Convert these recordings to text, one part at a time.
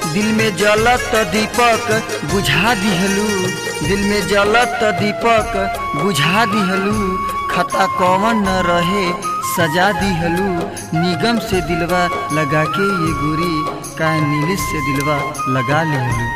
दिल में जलत दीपक बुझा दिहलू दिल में जलत दीपक बुझा दिहलू खता कौन न रहे सजा दिहलू निगम से दिलवा लगा के ये गोरी का नीलिश से दिलवा लगा लिहलू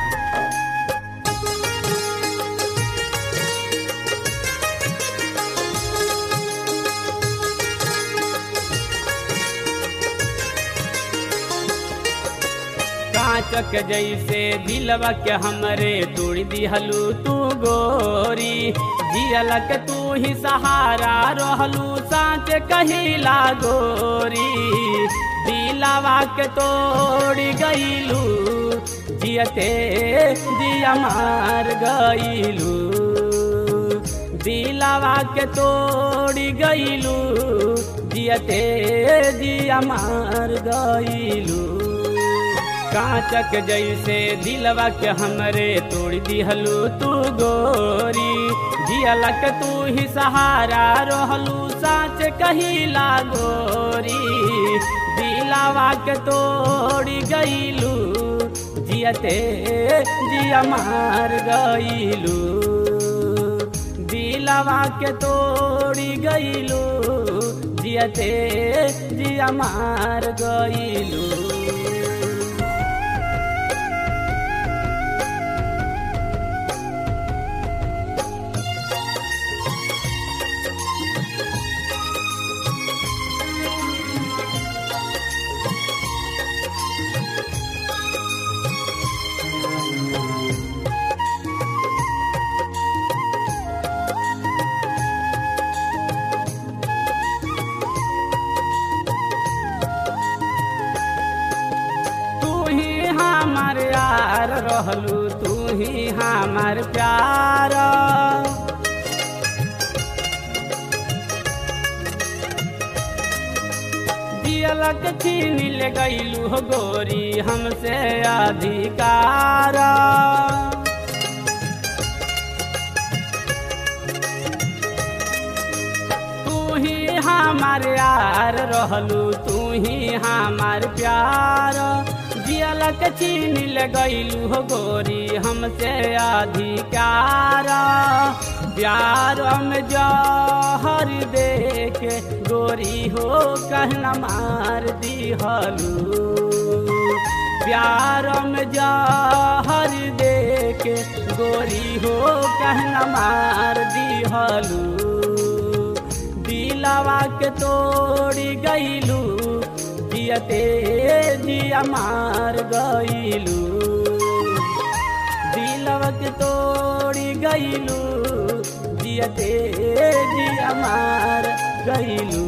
कांचक जैसे दिलवा के हमरे तोड़ दिहलू तू गोरी जियलक तू ही सहारा रहलू साँच कहिला गोरी दिलवा के तोड़ गईलू जियते दिया मार गईलू दिलवा के तोड़ गईलू जियते दिया मार गईलू कांचक जैसे दिलवा के हमरे तोड़ दिहलू तू गोरी जियलक तू ही सहारा रहलू साँच कहिला गोरी दिलवा के तोड़ गईलू जियते जिया मार गईलू दिलवा के तोड़ गईलू जियते जिया मार गईलू तू ही हमार यार रहलू तू ही हमार प्यार दियलक छीन ले गईलू हो गोरी हमसे अधिकार तू ही हमार यार रहलू तू ही हमार प्यार जियलक छीन ले गईलू हो गोरी हमसे अधिकार प्यार में जहर दे के गोरी हो कहना मार दिहलू प्यार में जहर दे के गोरी हो कहना मार दिहलू दिलवा के तोड़ी गईलू जियते जिया मार गईलू दिलवा के तोड़ी गईलू जियते जिया मार गईलू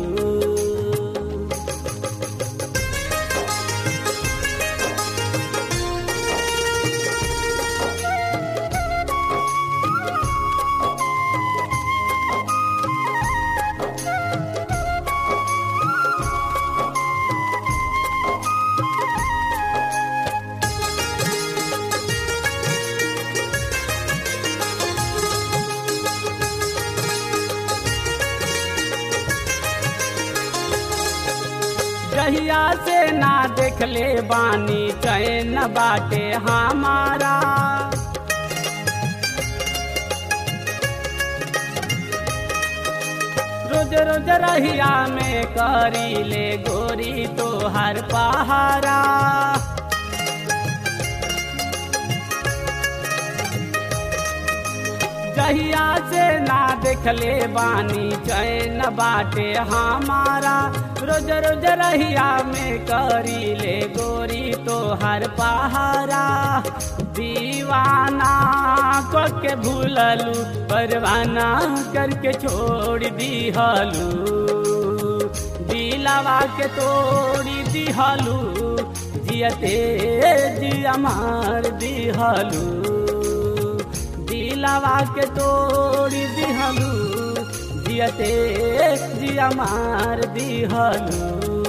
जहिया से ना देखले बानी चैन बाटे हमारा रोज रोज रहिया में करी ले गोरी तो हर पहारा जहिया से ना देखले बानी चैन बाटे हमारा रोज रोज रहिया में करी ले गोरी तो हर पहारा दीवाना को के भूललू परवाना करके छोड़ दिहलू दिलवा के तोड़ी दिहलू जियते जिया मार दिहलू दिलवा के तोड़ी दिहलू जियते जिया मार दिहलू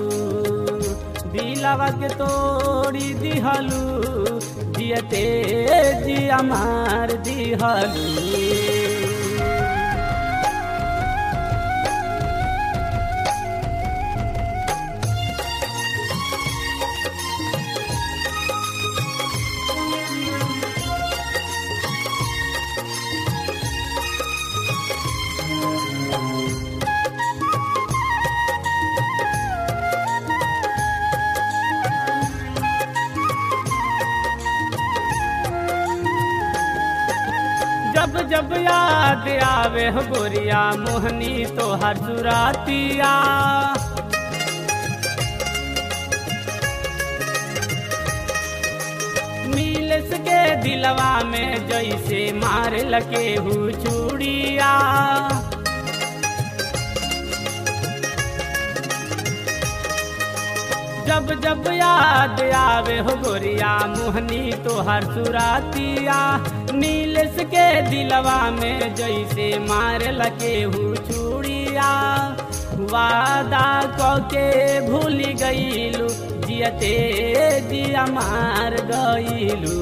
दिलवा के तोड़ी दिहलू जियते जिया मार दिहलू जब याद आवे हो गोरिया मोहनी तो हर सुरातिया मिलस के दिलवा में जैसे मार लगे हु चूड़िया जब जब याद आवे हो गोरिया मोहनी तो हर सुरातिया नीलस के दिलवा में जैसे मार लगे हु चूड़िया वादा के भूल गईलू जियते जिया मार गईलू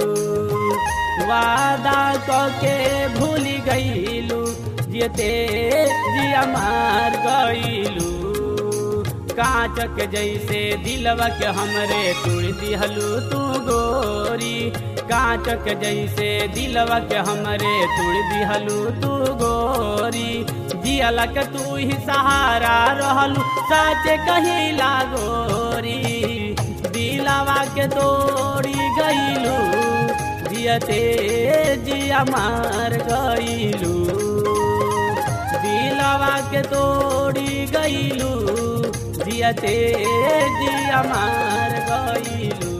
वादा के भूल गईलू जियते जिया मार गईलू कांचक जैसे दिलवा के हमरे तुड़ दिहलू तू गोरी कांचक जैसे दिलवा के हमरे तुड़ दिहलू तू गोरी जियलक तू ही सहारा रहलू साचे कहिला गोरी दिलवा के तोड़ी गईलू जियते जिया मार गईलू दिलवा के तोड़ी गईलू जियते जिया मार गईलू